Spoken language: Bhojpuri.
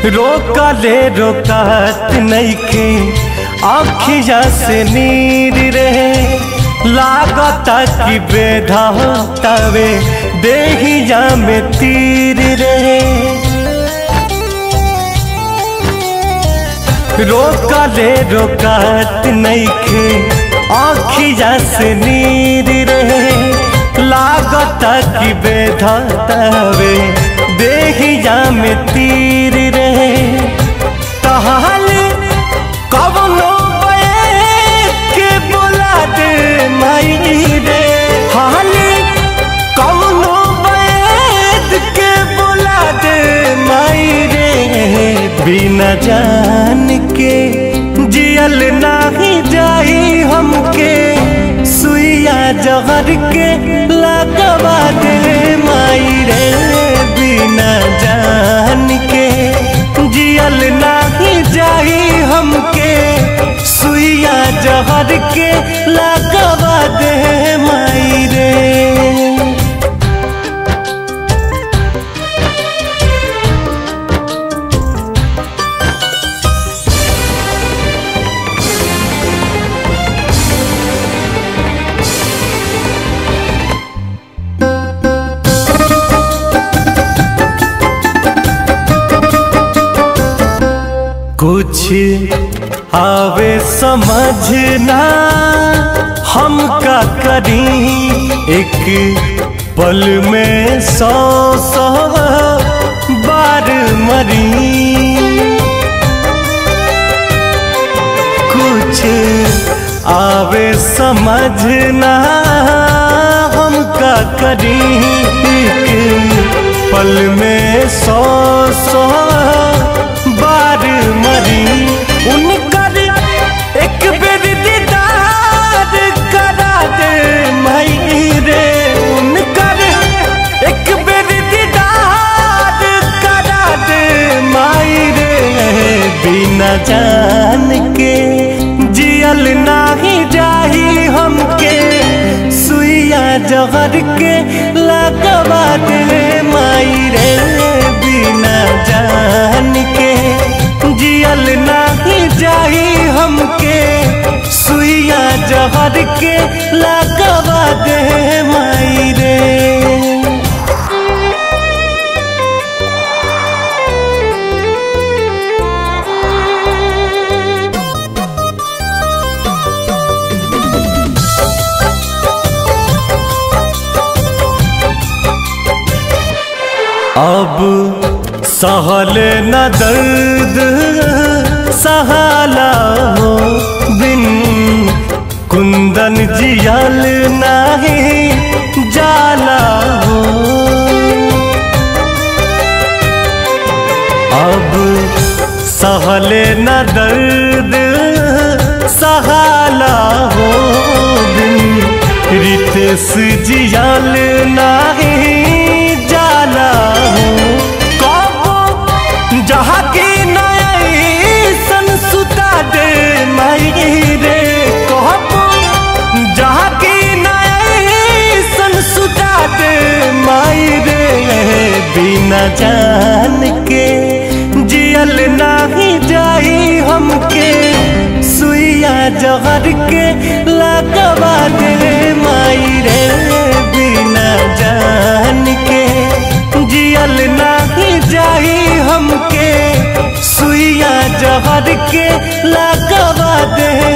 रोकले रोकात नईखे आखिया से नीर रहे लागता कि बेधा होतावे देहिया में तीर रहे रोकले रोकात नईखे आखिया से नीर रहे लागता कि बेधातावे देहिया में तीर रहे तहाल कवनो के बोला दे माई रे हाल कवनो बैद के बोला दे माई रे बिना जान के जियल नाही जाई हमके सुइया जहर के लगवा दे माई रे बिना जान के जियल नाही जाई हमके सुइया जहर के लगवा दे माई रे कुछ आवे समझना हम का करी एक पल में सौ सौ बार मरी कुछ आवे समझना हम का करी एक पल में सौ सौ बार मरी उनकर एक बेर दीदार करा दे मई रे उनकर एक बेर दीदार करा दे माई रे बिना जान के जियल नाही जाही हमके सुइया जहर के लगवा दे माई रे बिना जान के जियल नाही जाही हमके सुइया जहर के लगवा दे माई रे अब सहल न दर्द सहाला हो बिन कुंदन जियल नाही जाला हो अब सहल न दर्द सहाला हो बिन रितेश जियल नाही जाला हो कबो जहाँ की नई सुता दे माई रे कबो जहाँ की नई सुता दे माई रे बिना जान के जियल नाही जाई हमके सुइया जहर के लगवा दे माई रे बिना जान के जियल नाही जाई हमके सुइया जहर के लगवा दे